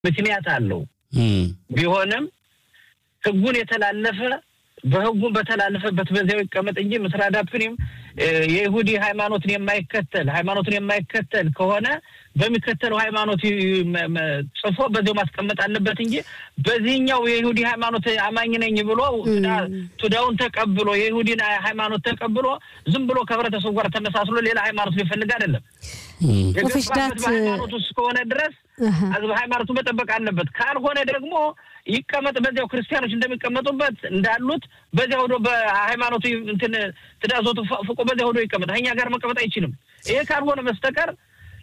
ምክንያት አለው። ቢሆንም ህጉን የተላለፈ በህጉን በተላለፈበት በዚያው ይቀመጥ እንጂ ምስራ ዳፕኒም የይሁዲ ሃይማኖትን የማይከተል ሃይማኖትን የማይከተል ከሆነ በሚከተለው ሃይማኖት ጽፎ በዚያው ማስቀመጥ አለበት እንጂ በዚህኛው የይሁዲ ሃይማኖት አማኝ ነኝ ብሎ ቱዳውን ተቀብሎ የይሁዲን ሃይማኖት ተቀብሎ ዝም ብሎ ከህብረተሰቡ ጋር ተመሳስሎ ሌላ ሃይማኖት ሊፈልግ አይደለም። የገባበት በሃይማኖት ውስጥ ከሆነ ድረስ ሃይማኖቱ መጠበቅ አለበት። ካልሆነ ደግሞ ይቀመጥ በዚያው ክርስቲያኖች እንደሚቀመጡበት እንዳሉት በዚያ ሆዶ በሃይማኖቱ እንትን ትዳዞቱ ፍቆ በዚያ ሆዶ ይቀመጥ። እኛ ጋር መቀመጥ አይችልም። ይሄ ካልሆነ በስተቀር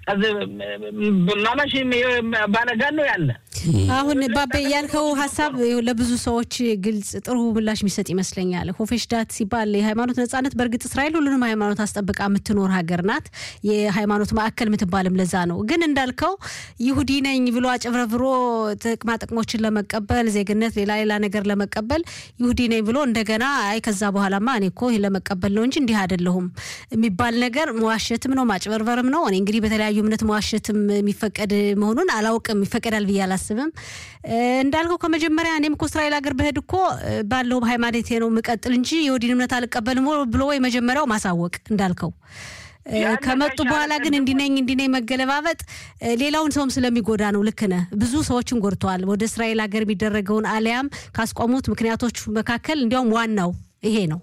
ማማሽ ባለጋን ነው ያለ። አሁን ባቤ ያልከው ሀሳብ ለብዙ ሰዎች ግልጽ ጥሩ ምላሽ የሚሰጥ ይመስለኛል። ሆፌሽዳት ሲባል የሃይማኖት ነጻነት፣ በእርግጥ እስራኤል ሁሉንም ሃይማኖት አስጠብቃ የምትኖር ሀገር ናት። የሃይማኖት ማዕከል የምትባልም ለዛ ነው። ግን እንዳልከው ይሁዲ ነኝ ብሎ አጭበርብሮ ጥቅማ ጥቅሞችን ለመቀበል ዜግነት፣ ሌላ ሌላ ነገር ለመቀበል ይሁዲ ነኝ ብሎ እንደገና አይ ከዛ በኋላማ እኔ እኮ ይህን ለመቀበል ነው እንጂ እንዲህ አይደለሁም የሚባል ነገር መዋሸትም ነው ማጭበርበርም ነው። እኔ እንግዲህ በተለያዩ እምነት መዋሸትም የሚፈቀድ መሆኑን አላውቅም። ይፈቀዳል ብዬ አላስብም። እንዳልከው ከመጀመሪያ እኔም እኮ እስራኤል ሀገር በሄድ እኮ ባለው ሃይማኖቴ ነው የምቀጥል እንጂ የወዲን እምነት አልቀበልም ብሎ ወይ መጀመሪያው ማሳወቅ እንዳልከው ከመጡ በኋላ ግን እንዲነኝ እንዲነኝ መገለባበጥ ሌላውን ሰውም ስለሚጎዳ ነው። ልክ ነህ። ብዙ ሰዎችን ጎድተዋል። ወደ እስራኤል ሀገር የሚደረገውን አሊያም ካስቆሙት ምክንያቶች መካከል እንዲያውም ዋናው ይሄ ነው።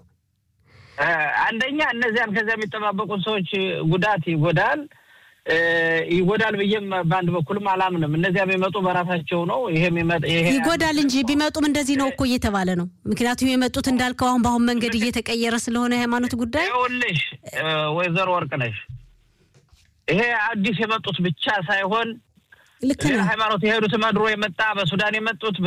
አንደኛ እነዚያን ከዚያ የሚጠባበቁት ሰዎች ጉዳት ይጎዳል ይጎዳል ብዬም በአንድ በኩልም አላምንም። እነዚያ የሚመጡ በራሳቸው ነው። ይሄም ይጎዳል እንጂ ቢመጡም እንደዚህ ነው እኮ እየተባለ ነው። ምክንያቱም የመጡት እንዳልከው አሁን በአሁን መንገድ እየተቀየረ ስለሆነ የሃይማኖት ጉዳይ ይኸውልሽ፣ ወይዘሮ ወርቅነሽ ይሄ አዲስ የመጡት ብቻ ሳይሆን ልክ ነው። ሃይማኖት የሄዱት መድሮ የመጣ በሱዳን የመጡት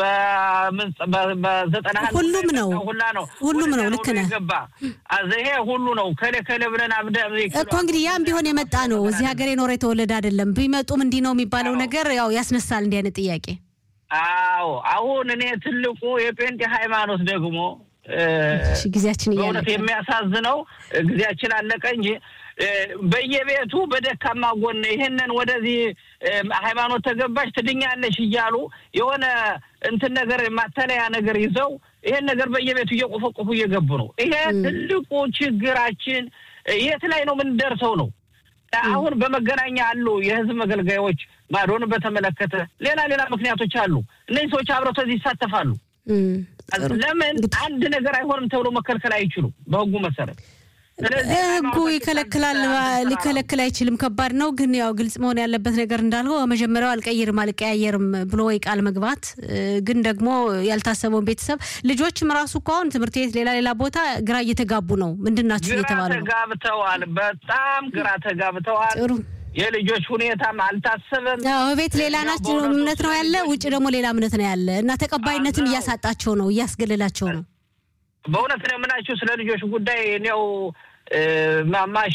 በዘጠና ሁሉም ነው ሁላ ነው ሁሉም ነው። ልክ ነህ። ገባ ይሄ ሁሉ ነው። ከሌ ከሌ ብለን አብደ እኮ እንግዲህ ያም ቢሆን የመጣ ነው። እዚህ ሀገር የኖረ የተወለደ አይደለም። ቢመጡም እንዲህ ነው የሚባለው ነገር ያው ያስነሳል እንዲህ አይነት ጥያቄ። አዎ አሁን እኔ ትልቁ የጴንጤ ሃይማኖት ደግሞ ጊዜያችን በእውነት የሚያሳዝነው ጊዜያችን አለቀ እንጂ በየቤቱ በደካማ ጎን ይህንን ወደዚህ ሃይማኖት ተገባሽ ትድኛለሽ እያሉ የሆነ እንትን ነገር ማተለያ ነገር ይዘው ይሄን ነገር በየቤቱ እየቆፈቆፉ እየገቡ ነው። ይሄ ትልቁ ችግራችን የት ላይ ነው የምንደርሰው ነው። አሁን በመገናኛ አሉ የህዝብ መገልገያዎች ማዶን በተመለከተ ሌላ ሌላ ምክንያቶች አሉ። እነዚህ ሰዎች አብረው ተዚህ ይሳተፋሉ። ለምን አንድ ነገር አይሆንም ተብሎ መከልከል አይችሉም በህጉ መሰረት ህጉ ይከለክላል፣ ሊከለክል አይችልም። ከባድ ነው። ግን ያው ግልጽ መሆን ያለበት ነገር እንዳልከው መጀመሪያው አልቀይርም አልቀያየርም ብሎ ወይ ቃል መግባት ግን ደግሞ ያልታሰበውን ቤተሰብ ልጆችም ራሱ እኮ አሁን ትምህርት ቤት ሌላ ሌላ ቦታ ግራ እየተጋቡ ነው። ምንድን ናችሁ እየተባሉ ነው። ተጋብተዋል። በጣም ግራ ተጋብተዋል። ጥሩ የልጆች ሁኔታም አልታሰበም። ቤት ሌላ ናቸው እምነት ነው ያለ፣ ውጭ ደግሞ ሌላ እምነት ነው ያለ እና ተቀባይነትም እያሳጣቸው ነው፣ እያስገለላቸው ነው። በእውነት ነው የምናችሁ ስለ ልጆች ጉዳይ እኔው ማማሽ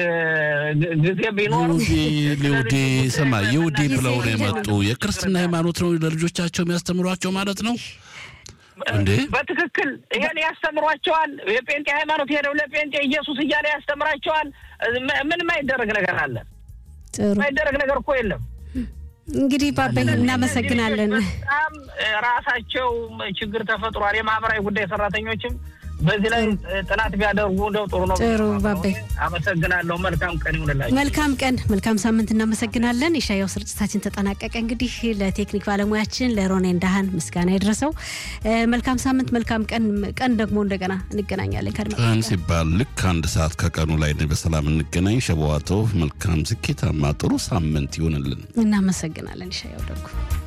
ጊዜ ቢኖር ይሁዲ ስማ፣ ይሁዲ ብለው ነው የመጡ የክርስትና ሃይማኖት ነው ለልጆቻቸው የሚያስተምሯቸው ማለት ነው እንዴ? በትክክል ይሄን ያስተምሯቸዋል። የጴንጤ ሃይማኖት ሄደው ለጴንጤ ኢየሱስ እያለ ያስተምራቸዋል። ምን ማይደረግ ነገር አለ? ማይደረግ ነገር እኮ የለም። እንግዲህ ባበይ እናመሰግናለን። በጣም ራሳቸው ችግር ተፈጥሯል። የማህበራዊ ጉዳይ ሰራተኞችም በዚህ ላይ ጥናት ቢያደርጉ እንደው ጥሩ ነው። ጥሩ ባበይ አመሰግናለሁ። መልካም ቀን ይሁንላችሁ። መልካም ቀን፣ መልካም ሳምንት። እናመሰግናለን። የሻያው ስርጭታችን ተጠናቀቀ። እንግዲህ ለቴክኒክ ባለሙያችን ለሮኔ እንዳሃን ምስጋና ይድረሰው። መልካም ሳምንት፣ መልካም ቀን። ቀን ደግሞ እንደገና እንገናኛለን። ቀን ሲባል ልክ አንድ ሰዓት ከቀኑ ላይ በሰላም እንገናኝ። ሸበዋቶ መልካም ስኬታማ ጥሩ ሳምንት ይሆንልን። እናመሰግናለን። ሻያው ደግሞ